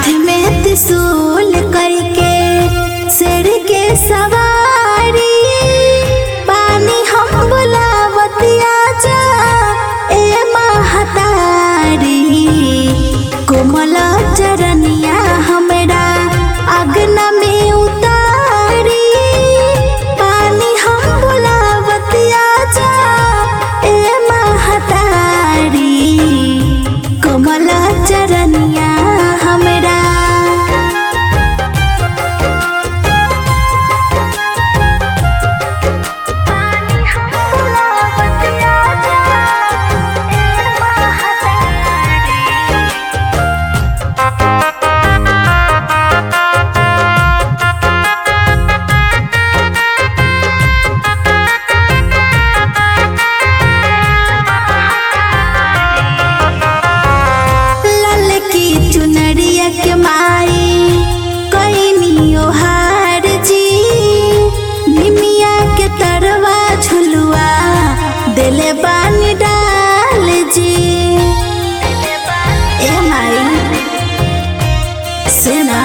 हाथ में त्रिशूल करके शेर के सवारी पानी हम बुलावतिया जा ए महतारी कोमल चरनिया हमरा अगना में उतारी पानी हम बुलावतिया जा ए महतारी कोमल चरनिया हमरा पानी हम बुलावतिया जा ए महतारी लाल की चुनरिया के माई कैनी ओहार जी निमिया के तरवा झुलुआ दिले बानी डाल जी ए माई सुना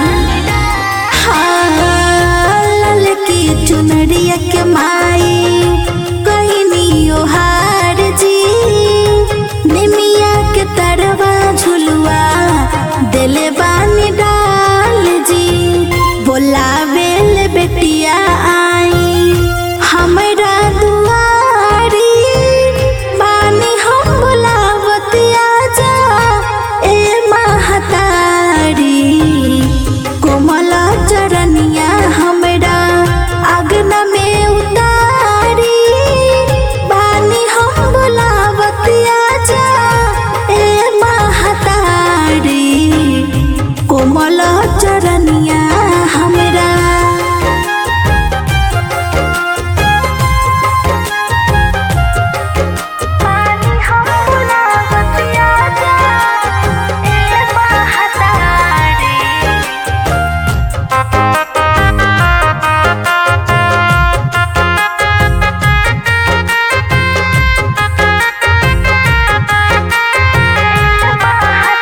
हाँ लाल की चुनरिया के माई कैनी ओहार जी निमिया के तरवा झुलुआ दिले बानी डाल जी बोलावेल बेटिया आई हमरा दुआरी बानी हम बुलावतिया जा ए महतारी कोमल चरनिया हमरा अगना में उतारी बानी हम बुलावतिया जा ए महतारी कोमल चरनिया हमरा पानी हम बुलावतिया जा ए महतारी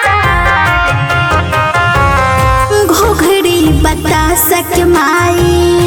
घोघरी बतासक माई